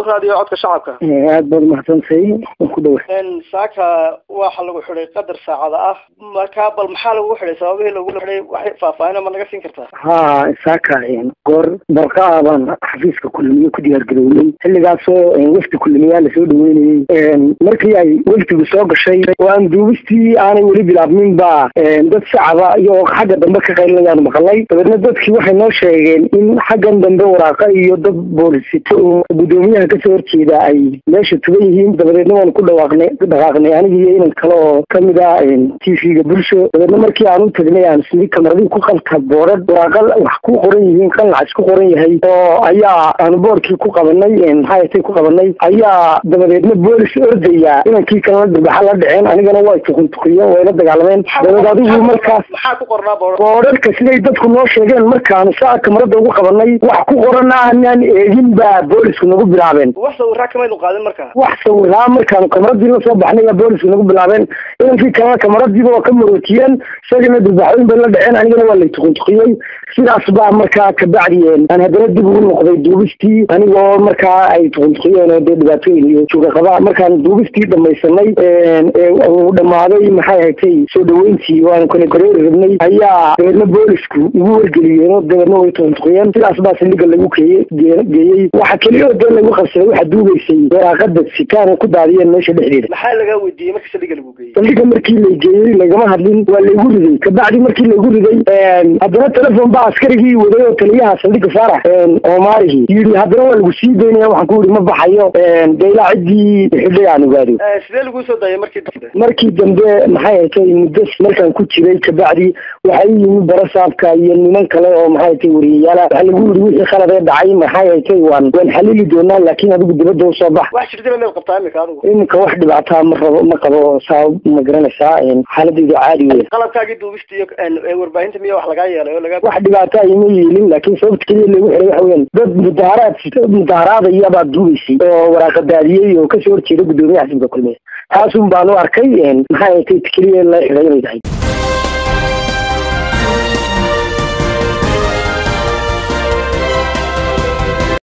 raadiyo codka shacabka aad baad umahadsantahay waan ku dhawa saaka waxa lagu xidhay qadar saacada ah marka bal maxaa lagu xidhay sababihii lagu xidhay wax faahfaahin ma naga siin kartaa ha saaka goor barqa baan xafiiska kulmiye ku diyaargarownay xilligaasoo wafdi kulmiyaa lasoo dhaweynayey markii ay wafdigu soo gashay oo aan duubistii aanay weli bilaabmin ba dad shacaba iyo xagga dambe ka qaylinayaan maqalay dabeedna dadkii waxay noo sheegeen in xaggan dambe waraaqa iyo dad boolisito oo guddoomiyaha kasoo horjeeda ay meesha tugan yihiin dabadeedna waan ku dhawaaqnay dhaqaaqnay aniga iyo inan kale oo kamid ah t v-ga bulsho dabeedna markii aan u tagnay aan sii kamaradii ku qabta boorad waraaqa wax ku qoran yihiin qanlac isku qoran yahay oo ayaa aanu boorkii ku qabanay maxaayatay ku qabanay ayaa dabadeedna boolis ordaya inankii kalena dirbaxa la dhaceen anigana way tukuntukiyo wayla dagaalameen dabeed adigu markaas maxaa ku qornaa boor boorarka siday dadku noo sheegeen markaanu saa kamarada ugu qabanay wax ku qoran aanaan eegin baa boolisku nagu bilaabeen wax sawiraa kamaynu qaadin marka wax sawiraa markaanu kamaradii la soo baxnay baa boolisku nagu bilaabeen inankii kalena kamaradiiba waa ka marootiyeen isagana dirbaxooyin bay la dhaceen anigana waa lay tukuntukiyey sidaas baa markaa kabacdi aan haddana dib ugu noqday duubistii anigoo markaa ay tukuntukiyeen oo dee dhibaatooyin iyo joogaqaba markaan duubistii dhamaysanay uu dhamaaday maxay ahatay soo dhaweyntii waanu kala gareeri rabnay ayaa dabeedna boolisku igu wargeliyeen oo dabeedna way tukuntukiyeen sidaas baa saldhiga lagu keeye geeyey waxa keliya oo dee lagu qabsaday waxa duubaysay waraaqada sitaan oo ku daadiyeen meesha dhexdeeda maxaa lagaa weydiiyey markii saldhiga lagu geeyey saldhiga markii la geeyey lagama hadlin waa laygu riday kabacdi markii laygu riday haddana telefon baa askarigii waday oo taliyaha saldhiga faarax oomaarihii yidhi haddana waa lagu sii daynaya waxaan ku yidhi ma baxayo dee ilaa ciddii xidhay aan ogaado sidee lagu soo daayay markii dambe markii dambe maxay hatay muddo markaan ku jiray kabacdi waxay yimi barasaabka iyo niman kale oo maxay hatay wariyayaala waxaa lagu yidhi wixii khalad ee dhacay maxay hatay waan waan xalili doonaa laakiin adigu dibadda usoo bax wax jirtaba meed qabtaa imika adigu iminka wax dhibaataa ma rabo ma qabo saa ma garanaysaa xaaladayda caadi wey qalabkaagii duubista iyo warbaahinta miya wax lagaa yeelay oo laga wax dhibaataa ima yeelin laakiin sababta keliya lagu xiray waxa weyan dad mudaharaad mudaharaadaya baad duubaysay oo waraaqadaadiyey oo kasoo horjeeda guddoomiyaha xisbiga kulmiye taasun baan u arkay maxay hatay keliya la xiray inay tahay